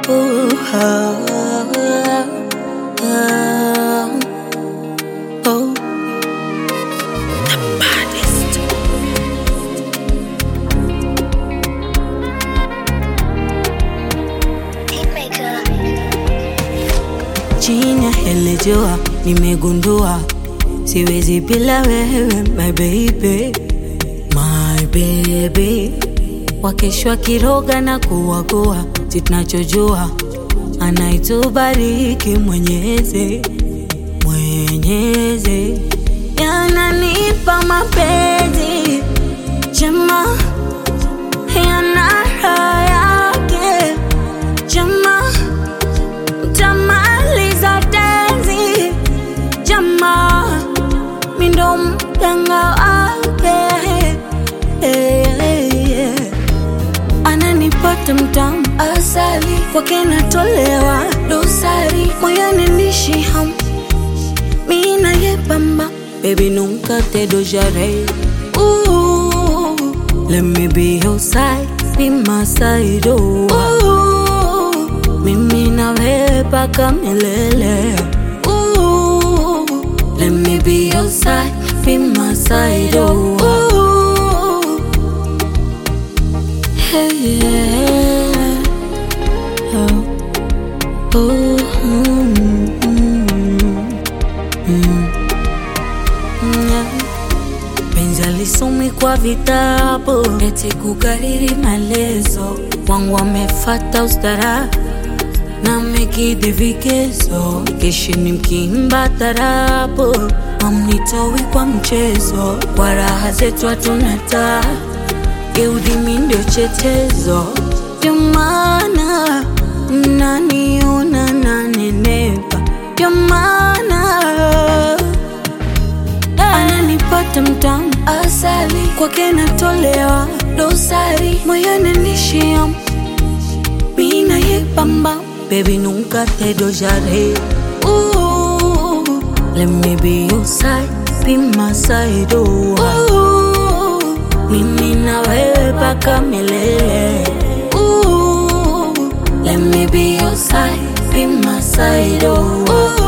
Ooh, ah, ah, oh. The baddest. Chini ya hili jua nimegundua siwezi bila wewe my baby, my baby. Wakeshwa kiroga na kuwagoa, si tunachojua anaitubariki Mwenyezi, Mwenyezi yananipa mapenzi jema yana raha yake jema tamaliza tenzi jama mindo mganga wake Eh, eh, eh. ananipata mtamu asali kwake natolewa dosari moyoni nishi ham mina ye bamba baby nunca te dojaré Ooh, let me be your side be my side oh. Ooh, mimi na wewe paka milele Ooh, let me be your side be my side oh. Ooh, hey, yeah. oh. Oh, mm, mm, mm. Yeah. Penzi alisomi kwa vitabu eti kukariri maelezo wangu wamefata ustara na mekidhi vigezo keshini mkimba tarabu amnitowi kwa mchezo kwa raha zetu hatuna taa geudimi ndio chetezo ndio maana mnaniona nanenepa ndio maana ananipata mtamu asali kwake natolewa dosari moyoni nishia mina ye bamba baby nunca te dojaré Ooh, let me be your side be my side oh. Ooh, mimi na wewe paka milele Ooh, let me be your side be my side oh. Ooh,